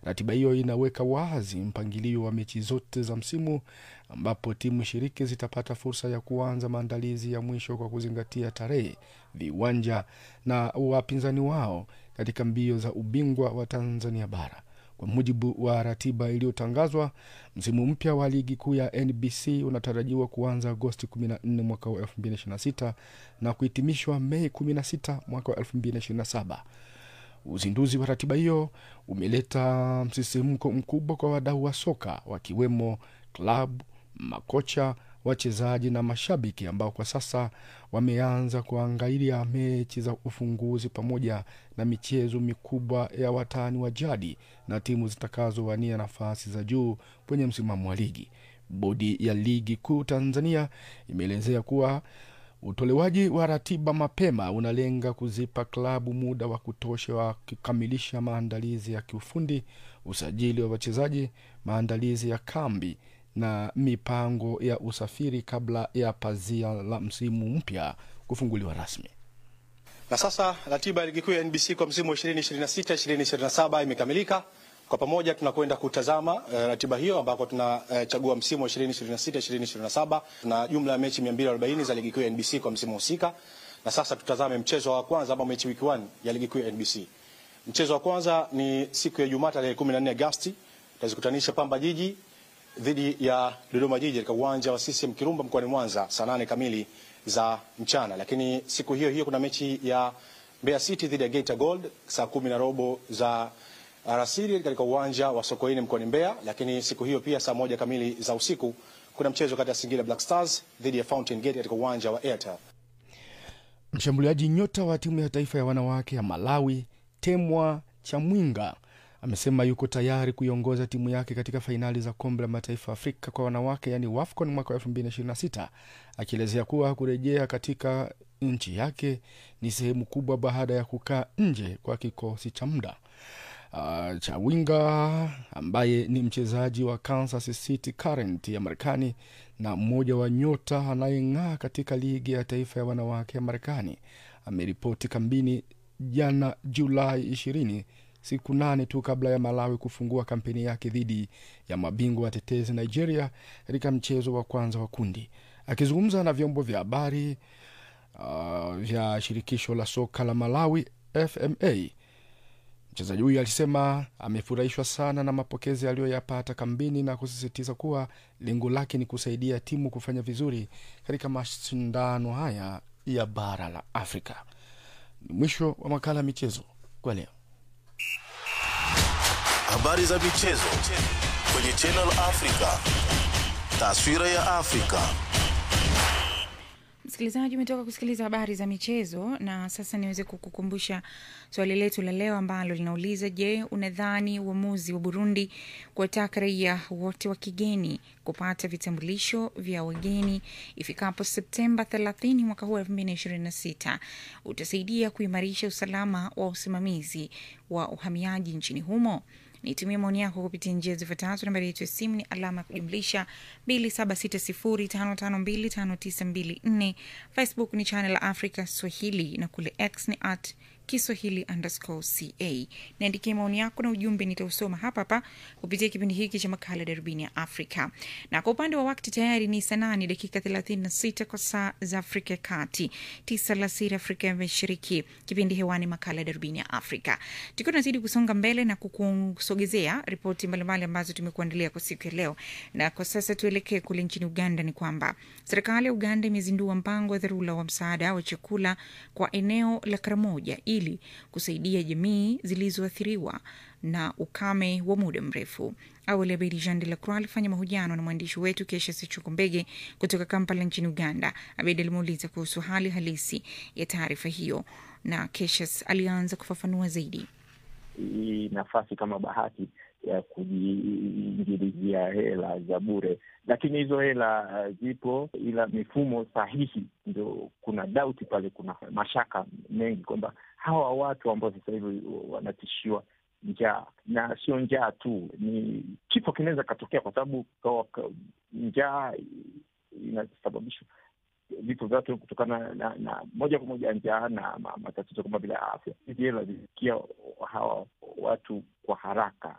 Ratiba hiyo inaweka wazi mpangilio wa mechi zote za msimu, ambapo timu shiriki zitapata fursa ya kuanza maandalizi ya mwisho kwa kuzingatia tarehe, viwanja na wapinzani wao katika mbio za ubingwa wa Tanzania Bara. Kwa mujibu wa ratiba iliyotangazwa, msimu mpya wa ligi kuu ya NBC unatarajiwa kuanza Agosti 14 mwaka wa 2026 na kuhitimishwa Mei 16 mwaka wa 2027. Uzinduzi wa ratiba hiyo umeleta msisimko mkubwa kwa wadau wa soka wakiwemo klabu, makocha, wachezaji na mashabiki ambao kwa sasa wameanza kuangalia mechi za ufunguzi pamoja na michezo mikubwa ya watani wa jadi na timu zitakazowania nafasi za juu kwenye msimamo wa ligi. Bodi ya Ligi Kuu Tanzania imeelezea kuwa utolewaji wa ratiba mapema unalenga kuzipa klabu muda wa kutosha wa kukamilisha maandalizi ya kiufundi, usajili wa wachezaji, maandalizi ya kambi na mipango ya usafiri kabla ya pazia la msimu mpya kufunguliwa rasmi. Na sasa ratiba ya ligi kuu ya NBC kwa msimu wa 2026 2027 imekamilika. Kwa pamoja tunakwenda kutazama uh, ratiba hiyo ambako tunachagua uh, msimu wa 2026 2027. Tuna jumla ya mechi 240 za ligi kuu ya NBC kwa msimu husika, na sasa tutazame mchezo wa kwanza ama mechi wiki 1 ya ligi kuu ya NBC. Mchezo wa kwanza ni siku ya Ijumaa tarehe 14 Agosti, tutazikutanisha Pamba Jiji dhidi ya Dodoma Jiji katika uwanja wa CCM Kirumba mkoani Mwanza saa nane kamili za mchana. Lakini siku hiyo hiyo kuna mechi ya Mbeya City dhidi ya Geita Gold saa kumi na robo za alasiri katika uwanja wa Sokoine mkoani Mbeya. Lakini siku hiyo pia saa moja kamili za usiku kuna mchezo kati ya Singida Black Stars dhidi ya Fountain Gate katika uwanja wa Airtel. Mshambuliaji nyota wa timu ya taifa ya wanawake ya Malawi Temwa Chamwinga amesema yuko tayari kuiongoza timu yake katika fainali za kombe la mataifa Afrika kwa wanawake yaani WAFCON mwaka wa 2026 akielezea kuwa kurejea katika nchi yake ni sehemu kubwa baada ya kukaa nje kwa kikosi cha muda. Uh, Chawinga ambaye ni mchezaji wa Kansas City Current ya Marekani na mmoja wa nyota anayeng'aa katika ligi ya taifa ya wanawake ya Marekani ameripoti kambini jana Julai ishirini siku nane tu kabla ya Malawi kufungua kampeni yake dhidi ya mabingwa watetezi Nigeria katika mchezo wa kwanza wa kundi. Akizungumza na vyombo vya habari uh, vya shirikisho la soka la Malawi FMA, mchezaji huyu alisema amefurahishwa sana na mapokezi aliyoyapata kambini na kusisitiza kuwa lengo lake ni kusaidia timu kufanya vizuri katika mashindano haya ya bara la Afrika. Ni mwisho wa makala ya michezo kwa leo. Habari za michezo kwenye Channel Africa. Taswira ya Afrika. Msikilizaji, umetoka kusikiliza habari za michezo, na sasa niweze kukukumbusha swali letu la leo ambalo linauliza: Je, unadhani uamuzi wa Burundi kuwataka raia wote wa kigeni kupata vitambulisho vya wageni ifikapo Septemba 30 mwaka huu 2026 utasaidia kuimarisha usalama wa usimamizi wa uhamiaji nchini humo? Nitumie maoni yako kupitia njia zifuatazo. Nambari yetu ya simu ni alama ya kujumlisha 276055259254. Facebook ni channel ya Africa Swahili na kule X ni at Kiswahili underscore ca. Niandikie maoni yako na ujumbe, nitausoma hapa hapa kupitia kipindi hiki cha makala Darubini ya Afrika. Na kwa upande wa wakati tayari ni saa nane dakika 36 kwa saa za Afrika ya Kati, tisa alasiri Afrika ya Mashariki. Kipindi hewani makala Darubini ya Afrika, tukiwa tunazidi kusonga mbele na kukusogezea ripoti mbalimbali ambazo tumekuandalia kwa siku ya leo. Na kwa sasa tuelekee kule nchini Uganda. Ni kwamba serikali ya Uganda imezindua mpango wa dharura wa msaada wa chakula kwa eneo la Karamoja ili kusaidia jamii zilizoathiriwa na ukame wa muda mrefu. Awali Abedi Jean de la Croix alifanya mahojiano na mwandishi wetu Kesha Sichukumbege kutoka Kampala nchini Uganda. Abedi alimuuliza kuhusu hali halisi ya taarifa hiyo na Keshas alianza kufafanua zaidi. Hii nafasi kama bahati ya kujiingilizia hela za bure, lakini hizo hela zipo, ila mifumo sahihi ndio kuna dauti pale, kuna mashaka mengi kwamba hawa watu ambao sasa hivi wanatishiwa njaa, na sio njaa tu, ni kifo kinaweza katokea, kwa sababu njaa inasababishwa vifo vya watu kutokana na, na moja kwa moja njaa na matatizo kama vile afya. Hizi hela zilifikia hawa watu kwa haraka,